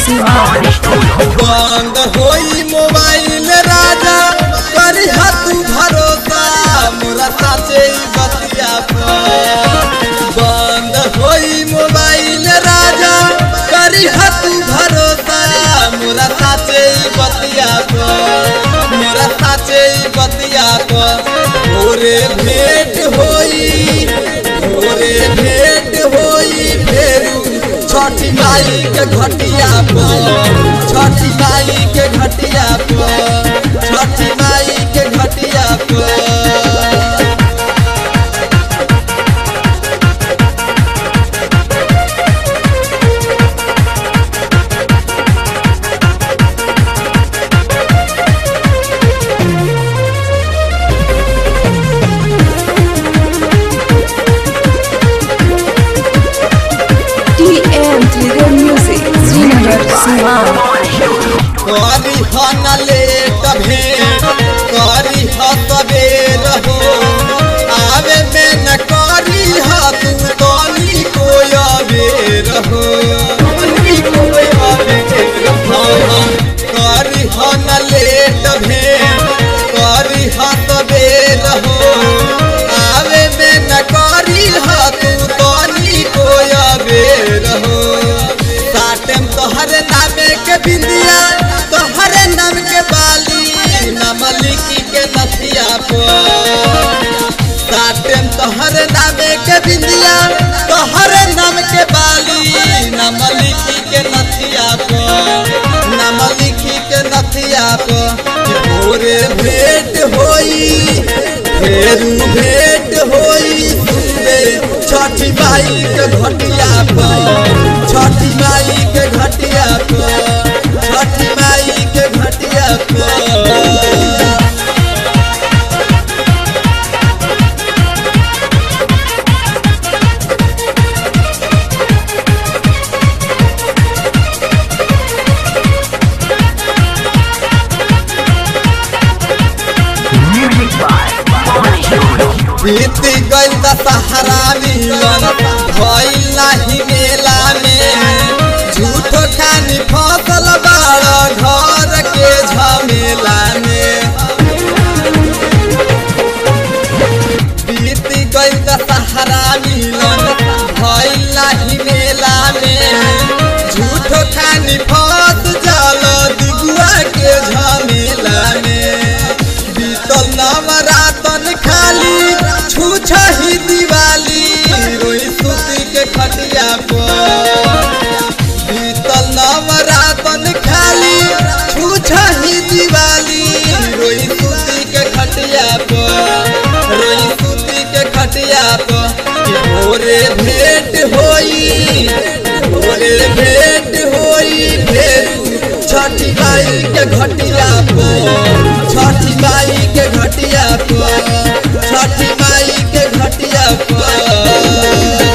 सिवान बंद होई मोबाइल राजा करी तू भरोसा मोरा साचे बतिया पर बंद होई मोबाइल राजा करी तू भरोसा मोरा साचे बतिया पर मोरा साचे बतिया पर भोरे भेंट होई भोरे भेंट होई फेरू छठी माई के घटिया पर छठी माई के घटिया पर छठी माई के घटिया पर T M three music Srinagar Siwan करी हन लेट भेंट करी ह सबेर हो आवे में न करी ह तू तनी कोय बेर हो तनी कोय बेर हो करी हन लेट भेंट करी ह सबेर हो आवे में न करी ह तू तनी कोय बेर हो साटम तोहरे नामे के बिंदिया तोहरे नाम के बाली नाम लिखी के नथिया पर साटम तोहरे नामे के बिंदिया तोहरे नाम के बाली नाम लिखी के नथिया पर नाम लिखी के नथिया पर कि भोरे भेंट होई फेरू भेंट होई सुबे छठी माई के घटिया पर छठी माई के घटिया पर छठी माई के घटिया पर बीती गइल दशहरा मिलन भइल नाही मेला में झूठो खानी फसल बाड़ घर के झमेला में बीती गइल दशहरा मिलन भइल नाही मेला में झूठो खानी फस जल दिगुआ के झमेला में बीतल नवरातन खाली छूछही दिवाली रोई सुती के खटिया पर बीतल नवरातन खाली छूछही दिवाली रोई सुती के खटिया पर रोई सुती के खटिया पर कि भोरे भेंट होई भोरे भेंट होई फेरू छठी माई के घटिया पर छठी माई के घटिया पर छठी माई के घटिया पर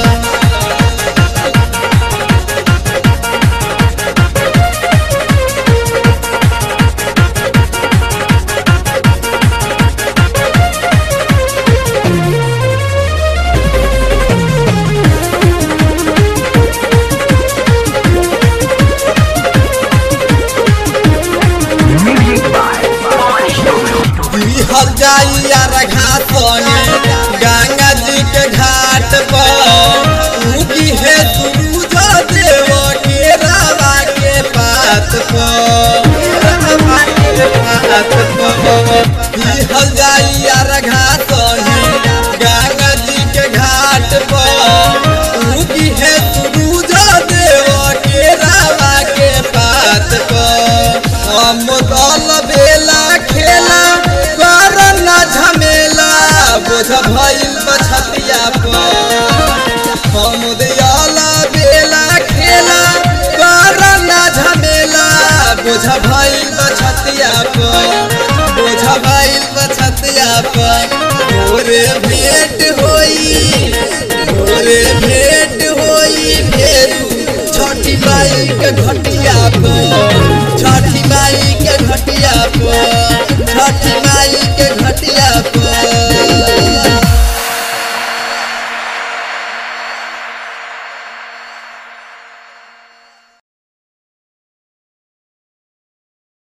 बिहल जाई यार घासने गंगा जी के घाट पर उगी है सूरज देव के रावा के पात पर बिहल जाई यार घासने गंगा जी के घाट पर उगी है सूरज देव के रावा के पात पर हम दल बेला खेला कर न झमेला बोझ भइल बछतिया पर हम दयाला बेला खेला कर न झमेला बोझ भइल बछतिया पर बोझ भइल बछतिया पर भोरे भेंट होई भोरे भेंट होई फेरू छठी माई के घटिया पर